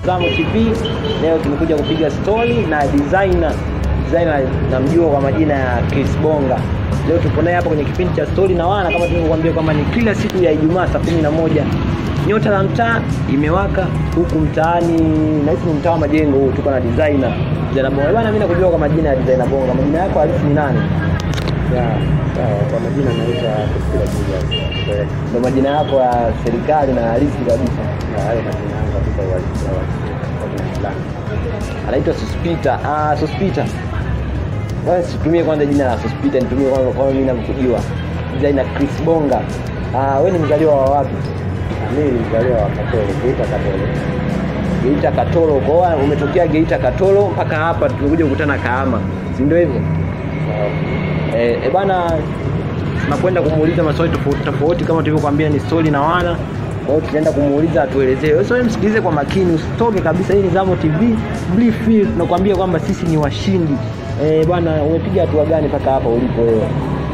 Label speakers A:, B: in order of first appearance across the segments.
A: Zamo TV. Leo tumekuja kupiga story na designer designer namjua kwa majina ya Chris Bonga. Leo tupo naye hapa kwenye kipindi cha story na wana, kama tulivyokuambia kwamba ni kila siku ya Ijumaa saa kumi na moja nyota la mtaa imewaka huku mtaani, nahisi ni mtaa wa majengo huu. Tuko na designer designer Bonga bwana, mimi nakujua kwa majina ya designer Bonga. Majina yako halisi ni nani?
B: Ya, sawa. Kwa majina naitwa Kusila Julius. Kweli.
A: Ndio majina yako ya serikali na halisi kabisa.
B: Na hayo majina yangu kabisa uhalisia wa kwa jina fulani.
A: anaitwa Sospita. Ah, Sospita. Wewe situmie kwanza jina la Sospita, nitumie kwanza kwa mimi namkujua. Designer Chris Bonga. Ah, wewe ni mzaliwa wa wapi?
B: Na mimi ni mzaliwa wa Katoro, Geita Katoro.
A: Geita Katoro. Kwa hiyo umetokea Geita Katoro mpaka hapa tumekuja kukutana Kahama. Si ndio hivyo?
B: Sawa.
A: Eh, e bana tunakwenda kumuuliza maswali tofauti tofauti kama tulivyokuambia ni story na wana. Kwa hiyo tutaenda kumuuliza atuelezee. Wewe sasa msikilize kwa makini, usitoke kabisa. Hii ni Zamo TV. Brief feel tunakuambia kwamba sisi ni washindi. Eh, bwana umepiga hatua gani mpaka hapa ulipo wewe?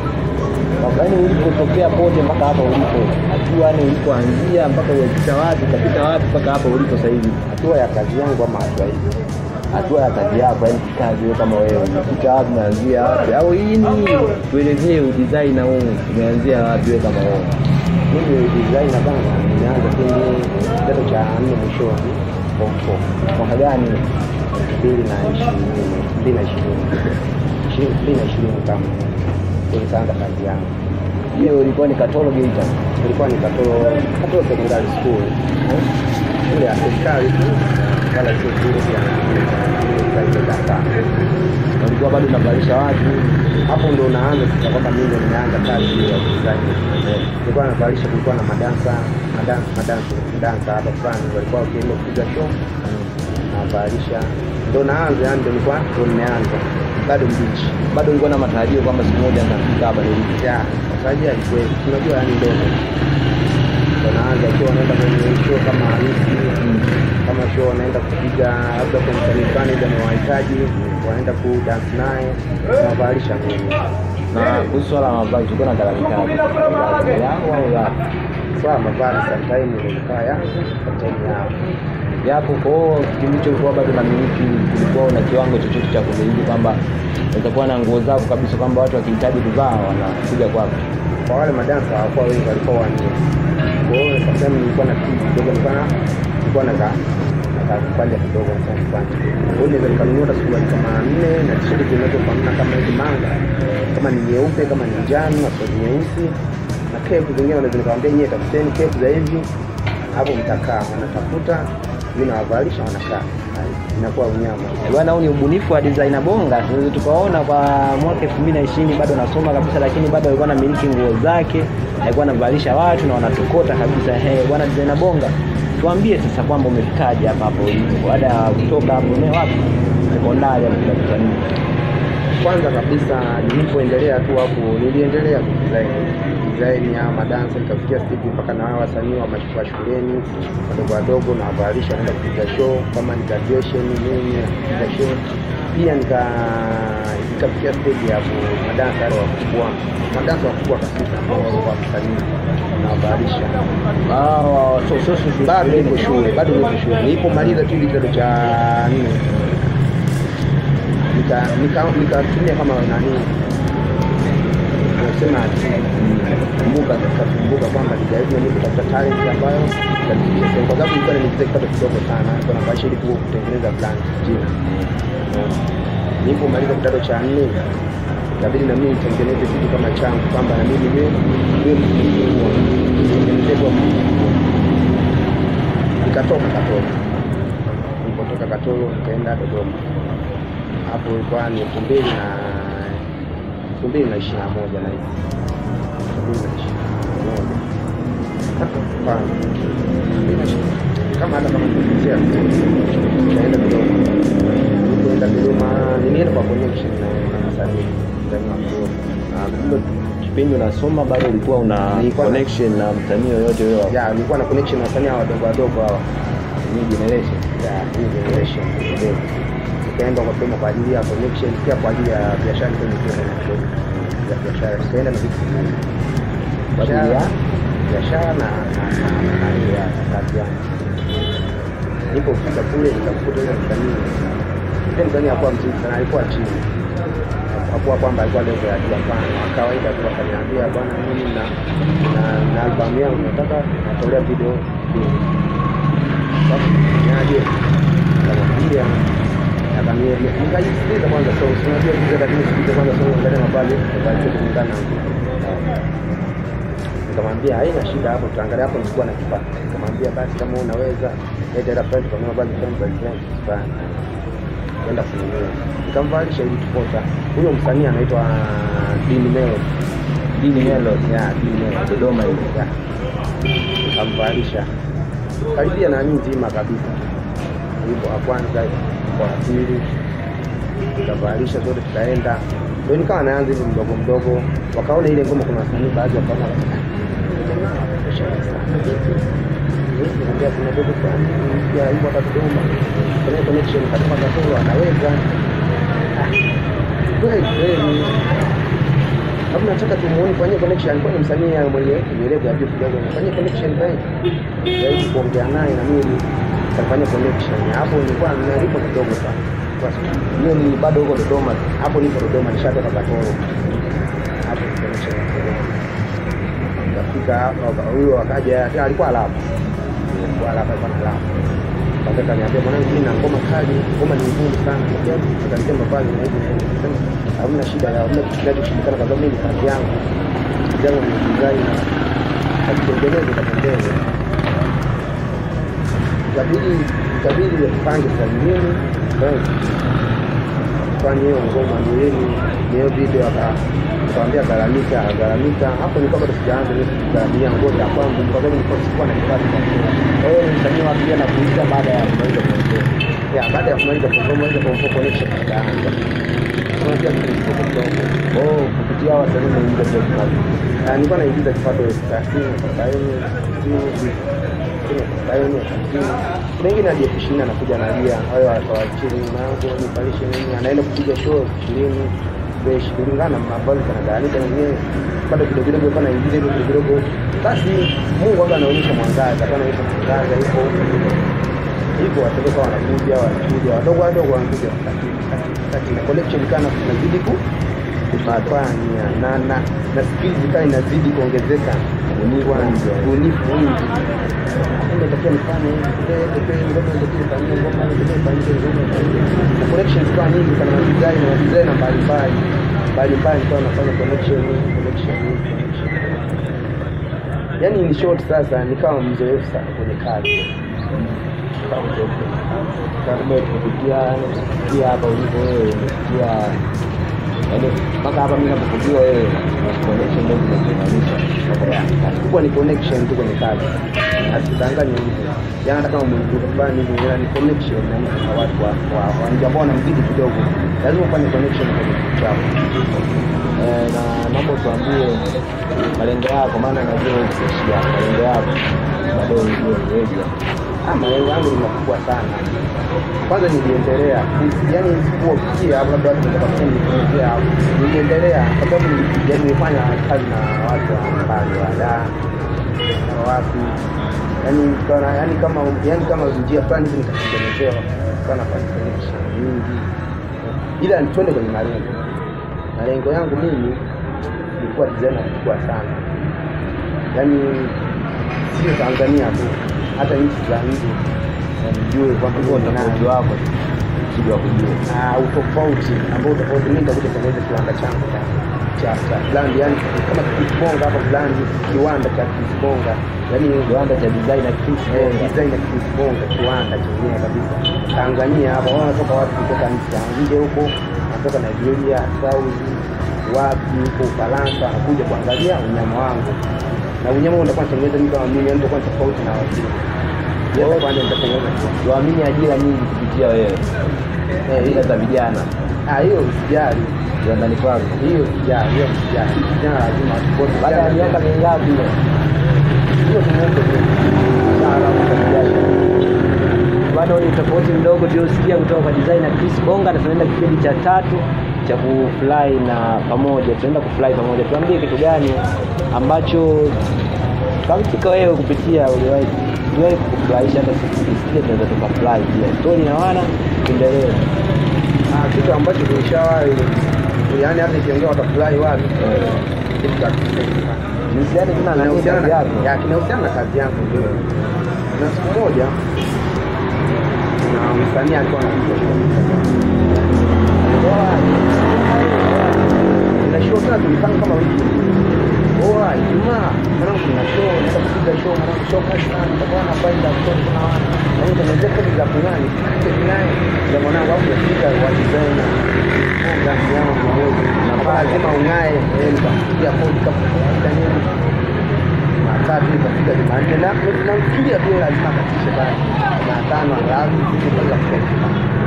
A: Yaani ulipotokea pote mpaka hapa ulipo. Hatua yani ulipoanzia mpaka umepita wapi, ukapita wapi mpaka hapa ulipo sasa hivi.
B: Hatua ya kazi yangu ama hatua hii?
A: Hatua ya kazi yako, yani kazi wewe kama wewe. Unapita wapi, unaanzia wapi? Au hii ni tuelezee udesigner huu umeanzia wapi wewe kama wewe?
B: Mimi designer bana, nimeanza kwenye kidato cha nne mwishoni form four.
A: Mwaka gani?
B: mbili na ishirini mbili na ishirini Ishirini- mbili na ishirini kama ndio nikaanza kazi yangu.
A: Hiyo ilikuwa ni Katoro Geita.
B: Ilikuwa ni Katoro Katoro Secondary School eh, shule ya serikali tu, wala sio shule ya private hapana.
A: Ulikuwa bado unavalisha watu.
B: Hapo ndo naanza sasa kwamba mimi ndo nimeanza kazi hiyo ya design. Nilikuwa navalisha, kulikuwa na madansa madansa madansa madansa hapa fulani walikuwa wakienda kupiga show navalisha, ndo naanza yani, ndo nilikuwa ndo nimeanza bado mbichi
A: Bado ulikuwa na matarajio kwamba siku moja nitafika hapa nilipo.
B: ya matarajio yalikuwepo, unajua yani ndoto ndo naanza ikiwa wanaenda kwenye show kama harusi kama show wanaenda kupiga labda kwenye msanii fulani ndio anawahitaji wanaenda ku dance naye nawavalisha mimi
A: Na kuhusu swala la mavazi tulikuwa na gharama yangu au yako?
B: swala mavazi sometime nilikaa yangu sometime yao
A: Yako kwa hiyo kipindi hicho ulikuwa bado unamiliki, kulikuwa una kiwango chochote cha kumiliki kwamba utakuwa na nguo zako kabisa kwamba watu wakihitaji kuvaa wanakuja kwako.
B: kwa wale madansa hawakuwa wengi walikuwa wanne kwa hiyo sometime nilikuwa na kitu kidogo nilikuwa na nilikuwa na ka- na kakupanja kidogo nilikuwa kipande kwa hiyo naweza nikanunua hata suruali kama nne na tisheti zinazofanana kama hizi manga kama ni nyeupe kama ni njano na suruali nyeusi na kepu zingine naweza nikamwambia nyie tafuteni kepu za hivi hapo mtakaa wanatafuta mimi nawavalisha wanakaa inakuwa unyama
A: Bwana, huu ni ubunifu wa designer Bonga. Tunaweza tukaona kwa mwaka 2020 bado anasoma kabisa, lakini bado alikuwa anamiliki nguo zake, alikuwa anavalisha watu na wanatokota kabisa. He, bwana designer Bonga, tuambie sasa kwamba umefikaje hapa hapo ulipo baada ya kutoka hapo ne wapi sekondari au kidato cha nne?
B: kwanza kabisa nilipoendelea tu hapo niliendelea kudesign design ya madansa nikafikia stage mpaka na wao wasanii wa mash- wa shuleni wadogo wadogo na wavalisha naenda kupiga show kama ni graduation nini kupiga show pia nika nikafikia stage ya ku- madansa yale wakubwa madansa wakubwa kabisa ambao walikuwa msanii na wavalisha
A: Ah, so so so so-
B: bado niko shule bado niko shule nilipomaliza tu ile kidato cha nne nika nika- nikatumia kama nani nasema kumbuka nikakumbuka kwamba nijaribu mimi kutafuta talent ambayo itanifikisha sehemu, kwa sababu nilikuwa nimeingiza kipato kidogo sana nilikuwa nafanya ili ku- kutengeneza brand jina nilipomaliza kidato cha nne ikabidi na mimi nitengeneze kitu kama changu kwamba na mimi niwe niwe mtu mkubwa nitengeneze kwa mtu mkubwa nikatoka Katoro. Nilipotoka Katoro nikaenda Dodoma. Hapo ilikuwa ni elfu mbili na elfu mbili na ishirini na moja na hivi elfu mbili na ishirini na moja Hapana, elfu mbili na ishirini kama hata kama nikosea nikaenda Dodoma. Nilipoenda Dodoma nilienda kwa connection na na msanii msanii wa Dodoma.
A: Ah, kumbe kipindi unasoma bado ulikuwa una
B: Nilikuwa na-
A: connection na msanii yoyote wewe wa
B: Ya, nilikuwa na connection na wasanii hawa wadogo wadogo hawa
A: new generation?
B: ya hii generation ndio nikaenda kwa sema kwa ajili ya connection pia kwa ajili ya biashara nikaenda nikaenda kidogo ya biashara nikaenda na vitu vingi
A: Kwa ajili ya
B: biashara na na na na na ya kazi yangu nilipofika kule nikamkuta yule msanii yule msanii hakuwa mzuri sana alikuwa chini hakuwa kwamba alikuwa level ya juu hapana wa kawaida tu akaniambia bwana mimi na na, na albamu yangu nataka natolea video mbili basi niaje akamwambia akaniambia nikajisikiliza kwanza so unajua kitu lakini sikiliza kwanza so angalia mabali mabali kulingana nikamwambia haina shida hapo tutaangalia hapo nilikuwa na kipato nikamwambia basi kama unaweza leta hela fulani tukanunua bali fulani bali fulani fulani kwenda kununua nikamvalisha ili tupota huyo msanii anaitwa Dini Melody
A: Dini Melody
B: ya Dini Melody
A: Dodoma hivi.
B: ya nikamvalisha karibia na nini nzima kabisa hivyo wa kwanza kwa wa pili nikavalisha zote tukaenda ndio nikawa naanza hivyo mdogo mdogo wakaona ile ngoma kuna wasanii baadhi wakaona Nikamwambia kuna dogo fulani ya hivyo hata Dodoma kuna connection katika Katoro anaweza Ah, kweli kweli Hapo nataka tumuone fanyie connection alikuwa ni msanii ya mwenye uelewa ya juu kidogo fanyie connection zaidi zaidi kuongea naye na mimi kafanya connection hapo nilikuwa nalipo kidogo sana Kwa sababu hiyo ni bado huko Dodoma hapo nipo Dodoma nishatoka Katoro hapo ni connection ya Dodoma kafika hapa huyo akaja alikuwa alafu alikuwa alafu alikuwa na alafu Sasa kaniambia mwanangu, mimi na ngoma kali, ngoma ni ngumu sana. Akalisema pale na hivi na hivi. Nikasema hamna shida ya hamna kitu kinachoshindikana kwa sababu mimi ni kazi yangu. Kazi yangu ni design na akitengeneza itapendeza. Ikabidi ikabidi tupange sasa nini? Fanye hiyo ngoma ni nini? Ni hiyo video aka nikamwambia garamika, garamika. Hapo nilikuwa bado sijaanza ile kugaramia ngoja ya kwangu kwa sababu nilikuwa sikuwa na kipato cha
A: Kwa hiyo ni msanii wa pia na kuuliza baada ya kumaliza kuongea.
B: ya baada ya kumaliza kumaliza kumaliza connection ikaanza. Unajua kitu kidogo.
A: Oh, kupitia wasanii wanaingiza pia kipato.
B: Na nilikuwa naigiza kipato elfu thelathini, arobaini, sitini, sitini, arobaini, hamsini. Kuna wengine hadi elfu ishirini anakuja analia, wale wa chini mambo nipalishe nini, anaenda kupiga show elfu ishirini beshi kulingana na ambavyo kanagawanyika mwenyewe bado kidogo kidogo kwa naingiza hivyo kidogo kidogo, basi Mungu waga anaonyesha mwangaza, kwa anaonyesha mwangaza hivyo hivyo, watoto wanakuja wanakuja wadogo wadogo wanakuja kati kati na collection kana tunazidi ku kufanya na na na skills ikawa inazidi kuongezeka, ubunifu ubunifu mwingi ndio takia nifanye hivi ndio ngoma ndio kifanyia ngoma ndio kifanyia ngoma na collections kwa nyingi kana design na design mbalimbali mbalimbali kwa nafanya connection connection connection yani in short sasa nikawa mzoefu sana kwenye kazi Nikawa mzoefu.
A: Kumbe kupitia kupitia hapa ulipo wewe umefikia yaani mpaka hapa mimi napokujua wewe na connection ndio zinakuunganisha.
B: kubwa ni connection tu kwenye kazi asidanganye hivyo yaani hata kama mwenye fulani hivi ila ni connection na na watu wa wa wa nje ambao wanamzidi kidogo lazima ufanye connection kwenye kitu chako
A: Eh, na naomba tuambie malengo yako, maana najua wewe kuishia malengo yako bado ndio wewe.
B: ah malengo yangu ni makubwa sana kwanza niliendelea yaani sikuwafikia hapo labda watu wanataka kusema nilifikia hapo niliendelea kwa sababu nili- yaani nilifanya kazi na watu wa mbali wa Dar na wapi yaani kana yaani kama yaani kama njia fulani hivi nikatengenezewa kana kwa connection nyingi ila twende kwenye malengo malengo yangu mimi nilikuwa designer mkubwa sana yaani sio Tanzania tu hata nchi za nje nijue kwamba
A: Huo
B: mimi ni
A: tofauti
B: nani.
A: wako sijua kujua.
B: Ah, utofauti ambao utofauti mimi nitakuja kutengeneza kiwanda changu cha cha cha brand yani kama kisibonga hapa brand kiwanda cha kisibonga yani
A: Kiwanda cha design na Chris
B: eh,
A: Bonga.
B: design ya kisibonga kiwanda chenyewe kabisa Tanzania hapa wao wanatoka watu kutoka nchi za nje huko wanatoka Nigeria Saudi wapi huko Ufaransa wanakuja kuangalia unyama wangu na unyama huu nitakuwa natengeneza mimi kama mimi yani nitakuwa tofauti na wengine Yes, kwanza nitatengeneza kiwanda.
A: Tuamini ajira nyingi kupitia wewe.
B: Eh,
A: Ajira za vijana
B: Ah, hiyo usijali
A: viwandani kwako.
B: hiyo sijali hiyo sijali vijana lazima tupote
A: Baada ya miaka mingapi hiyo?
B: hiyo tumuombe
A: bado ni tofauti mdogo tuliosikia kutoka kwa designer Chris Bonga, na tunaenda kipindi cha tatu cha kufly na pamoja, tunaenda kufly pamoja. Tuambie kitu gani ambacho kamtika wewe kupitia uliwahi tuwahi kufurahisha hata sisi tukisikia tunaweza tukafurahi pia stori na wana tuendelee
B: Ah, kitu ambacho tulishawahi yaani hata ikiongea watafurahi watu kitu cha kisasa.
A: nisiani tuna nani
B: Kinahusiana
A: kazi
B: na-
A: yako
B: ya, kinahusiana na kazi yangu ndio. Na siku moja na msanii alikuwa anapiga show. Na show tena tulipanga kama wiki. Oa, Ijumaa, mwanangu kuna show, naenda kupiga show, mwanangu show kali sana, nitakuwa na faida ya kutosha kuna wana. Na hiyo tunaweza kodi za kunani, kodi naye. Ndio mwanangu hapo nafika wa designer. Kazi yangu mmoja. Na lazima ung'ae, eh, nitakupigia kodi kama kawaida nini matatu ikafika Jumanne na tunamfikiria tu lazima akatishe basi Jumatano angalau mpaka kufika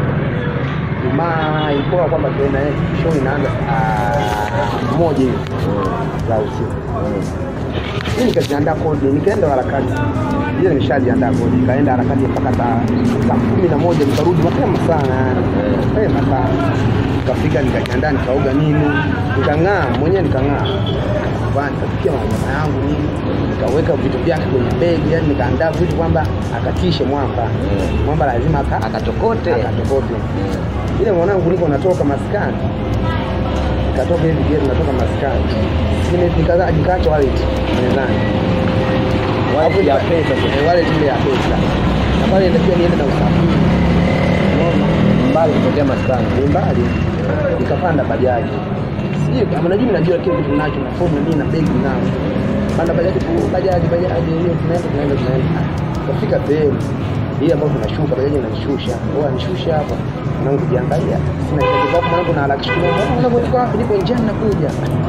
B: Jumaa ilikuwa kwamba tuenda eh, show inaanza saa moja hivi za usiku. Mimi nikajiandaa kodi, nikaenda harakati ile nimeshajiandaa kodi, nikaenda harakati mpaka saa saa kumi na moja nikarudi mapema sana, mapema sana. Nikafika nikajiandaa, nikaoga nini, nikang'aa mwenyewe, nikang'aa nikavaa, nikapikia mama yangu nini, nikaweka vitu vyake kwenye begi, yani nikaandaa vitu kwamba akatishe mwamba, mwamba lazima aka
A: akatokote
B: akatokote ile mwanangu niko natoka maskani nikatoka hivi geti natoka maskani Nime- nikaza nikaacha wallet mezani
A: Wallet
B: Hapo
A: ya
B: nika-
A: pesa sasa.
B: eh, wallet ile ya pesa na pale inatakiwa niende na usafiri unaona
A: mbali kutokea maskani
B: ni mbali nikapanda bajaji sijui kama najua najua kile kitu nacho na phone na nini na begi nao panda bajaji tu bajaji bajaji hiyo tunaenda tunaenda tunaenda kafika sehemu hii ambayo tunashuka bajaji inanishusha au anishusha hapa mwanangu kujiangalia sina kitu kwa mwanangu na harakisha kidogo mwanangu niko wapi niko njiani nakuja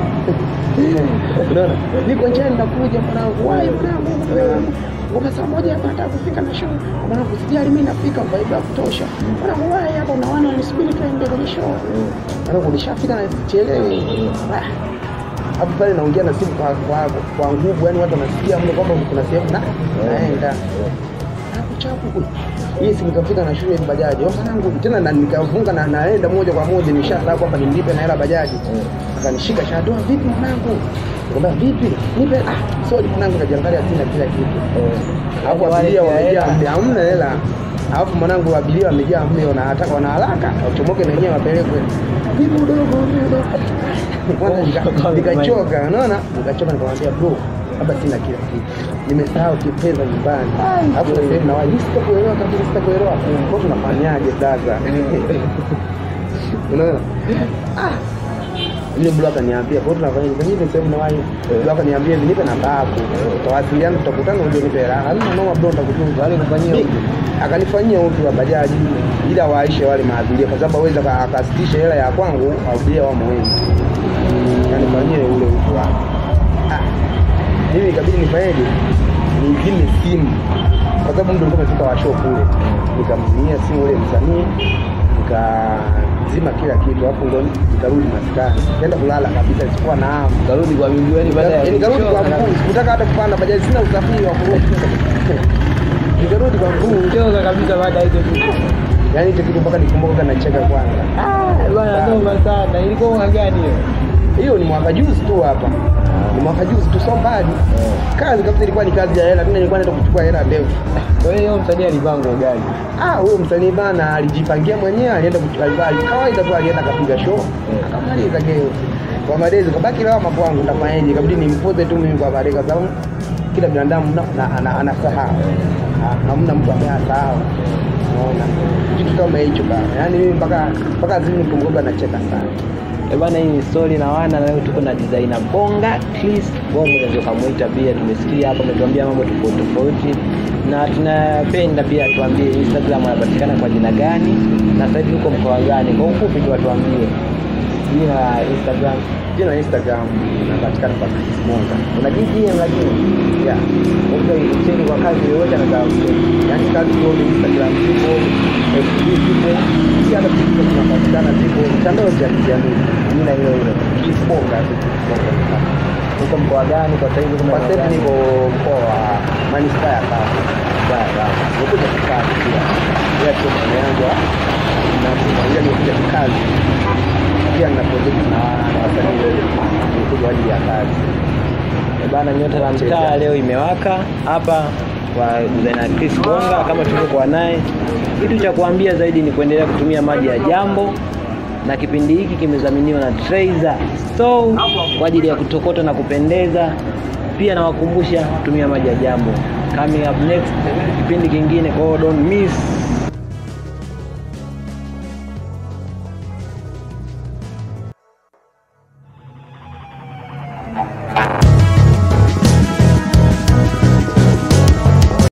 B: unaona niko njiani nakuja mwanangu wai mwanangu mwanangu Ngoja saa moja hapa nataka kufika na show. Mwanangu sijali mimi nafika vibe ya kutosha. Mwanangu wai hapa unaona nisubiri tuende kwenye show. Mwanangu nishafika na chelewe. Ah. Hapo pale naongea na simu kwa kwa, kwa nguvu yani watu wanasikia mle kwamba kuna sehemu na naenda. Hapo chapu kule. Hii simu kafika na shule bajaji. Au mwanangu tena na nikafunga na naenda moja kwa moja nishasabu kwamba nimlipe na hela bajaji. Akanishika shadoa vipi mwanangu? Nikamwambia vipi? Nipe ah sorry mwanangu najiangalia sina kila kitu. Hapo abiria wamejaa mle, hamna hela. Alafu mwanangu abiria wamejaa mle, wanataka wana haraka, wachomoke na wenyewe wapelekwe. Vipi udogo, vipi udogo? Kwanza nika- nikachoka, unaona? Nikachoka nikamwambia bro, hapa sina kila kitu. Nimesahau kifedha nyumbani. Alafu sasa hivi na wao sitakuelewa kabisa, sitakuelewa. Kwa tunafanyaje sasa? Unaona? Ah, yule bro akaniambia kwa hiyo tunafanya hivi hivi sehemu na wai bro akaniambia hivi nipe namba yako tutawasiliana tutakutana uje nipe hela hamna noma bro nitakutunza
A: Wale kufanyia
B: Mi-
A: huko?
B: akanifanyia utu wa bajaji ila waishe wale maabiria kwa sababu aweza akasitisha hela ya kwangu abiria wamo wengi kanifanyie ule utu wake ah mimi ikabidi nifanyeje nizime simu kwa sababu mtu alikuwa amefika washo kule nikamzimia simu ule msanii nikazima kila kitu alafu ndo nikarudi maskani kaenda kulala kabisa sikuwa na hamu
A: karudi kwa miguu yani baada ya
B: nikarudi kwa
A: kuchoka
B: mguu sikutaka hata kupanda bajaji sina usafiri wa kurudi nikarudi kwa mguu
A: kuchoka kabisa baada ya hizo vitu
B: yaani hicho kitu mpaka nikumbuka nacheka kwanza
A: Eh, bwana noma sana ilikuwa mwaka gani hiyo
B: hiyo ni mwaka juzi tu hapa ni mwaka juzi tu so mbali kazi kabisa ilikuwa ni kazi ya hela mimi nilikuwa naenda kuchukua hela ndefu
A: kwa hiyo msanii alivaa nguo gani
B: ah huyo msanii bana alijipangia mwenyewe alienda kuchukua kawaida tu alienda akapiga show akamaliza geo kwa madezi kabaki lawama kwangu nitafanyaje ikabidi nimpoze tu mimi kwa baadaye kwa sababu kila binadamu na- na- ana- anasahau Ah, hamna mtu ambaye asahau unaona kitu kama hicho bana yaani mimi mpaka mpaka zini nikumbuka nacheka sana
A: Eh, bana hii ni story na wana na leo tuko na designer Bonga Chris Bonga unaweza kumuita pia tumesikia hapa ametuambia mambo tofauti tofauti na tunapenda pia tuambie Instagram anapatikana kwa jina gani na sasa hivi uko mkoa gani kwa ufupi tu watuambie jina la Instagram
B: jina la Instagram napatikana kwa Chris Monga
A: una GTM lakini
B: yeah
A: Ukija chini kwa kazi yoyote anataka kucheki.
B: yaani kazi zote Instagram zipo FB zipo pia hata TikTok tunapatikana zipo mitandao ya kijamii
A: jina hilo hilo
B: Chris Monga tu
A: uko mkoa gani kwa sasa hivi kuna
B: kwa sasa hivi niko mkoa wa manispaa ya Kawe
A: Sawa, sawa.
B: nikuja kikazi pia pia sio maana yangu na kuangalia nikuja kikazi pia nina project na na wasanii wengi nikuja kwa ajili ya kazi
A: Eh, bana nyota la mtaa leo imewaka hapa kwa designer Chris Bonga kama tulivyokuwa naye. Kitu cha kuambia zaidi ni kuendelea kutumia maji ya Jambo, na kipindi hiki kimedhaminiwa na Traizer Store kwa ajili ya kutokota na kupendeza. Pia nawakumbusha kutumia maji ya Jambo. Coming up next, kipindi kingine, kwa hiyo don't miss.